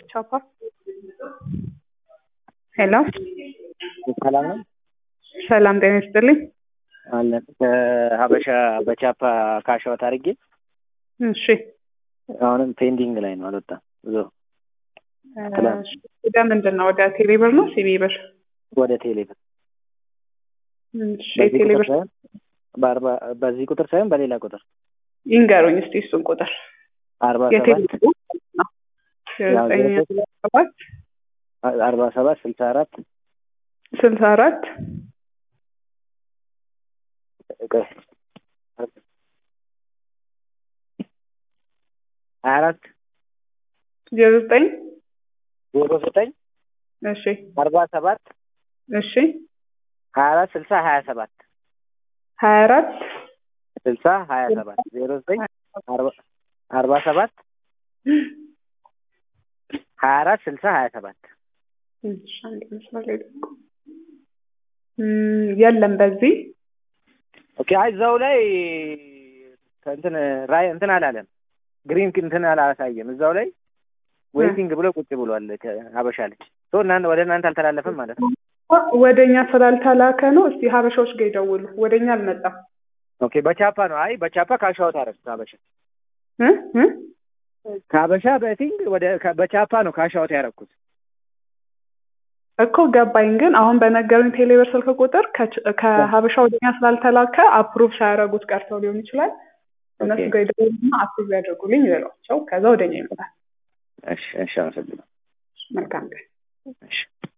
በቻፓ ሄሎ ሰላም ነው ሰላም ጤና ይስጥልኝ። አለ ከሀበሻ በቻፓ ካሻወት አድርጌ እሺ አሁንም ፔንዲንግ ላይ ነው፣ አልወጣም። ብዙ እሺ፣ ወደ ምንድን ነው? ወደ ቴሌ ብር ነው ሲቢ ብር? ወደ ቴሌ ብር እሺ፣ በዚህ ቴሌ ቁጥር ብር ሳይሆን በአርባ- በዚህ ቁጥር ሳይሆን በሌላ ቁጥር ይንገሩኝ እስቲ እሱን ቁጥር አርባ የቴሌ ሰባት ብር ነው ያው ዘጠኝ ዜሮ ሰባት አርባ ሰባት ስልሳ አራት ስልሳ አራት ሀያ አራት ዜሮ ዘጠኝ ዜሮ ዘጠኝ እሺ አርባ ሰባት እሺ ሀያ አራት ስልሳ ሀያ ሰባት ሀያ አራት ስልሳ ሀያ ሰባት ዜሮ ዘጠኝ አርባ አርባ ሰባት ሀያ አራት ስልሳ ሀያ ሰባት እሺ፣ አንድ መስመር ላይ ደግሞ እም፣ የለም በዚህ ኦኬ። አይ እዛው ላይ እንትን ራይ እንትን አላለም፣ ግሪን እንትን አላሳየም። እዛው ላይ ዌይቲንግ ብሎ ቁጭ ብሏል። ሀበሻ ልጅ ሶ እናንተ ወደ እናንተ አልተላለፈም ማለት ነው። ወደ እኛ ስላልተላከ ነው። እስቲ ሀበሻዎች ጋር ይደውሉ። ወደ እኛ አልመጣም ኦኬ በቻፓ ነው። አይ በቻፓ ካሻወት አረግ ሀበሻ እ እ ከሀበሻ በቲንግ ወደ ከ- በቻፓ ነው ካሻወት ያረኩት። እኮ ገባኝ። ግን አሁን በነገሩኝ ቴሌብር ስልክ ቁጥር ከች- ከሀበሻ ወደኛ ስላልተላከ አፕሩቭ ሳያደርጉት ቀርተው ሊሆን ይችላል። እነሱ ኦኬ። ጋር ይደውሉና አፕሩቭ ያደርጉልኝ ይበሏቸው። ከዛ ወደኛ ይመጣል። እሺ እሺ፣ አመሰግናለሁ። መልካም ቀን። እሺ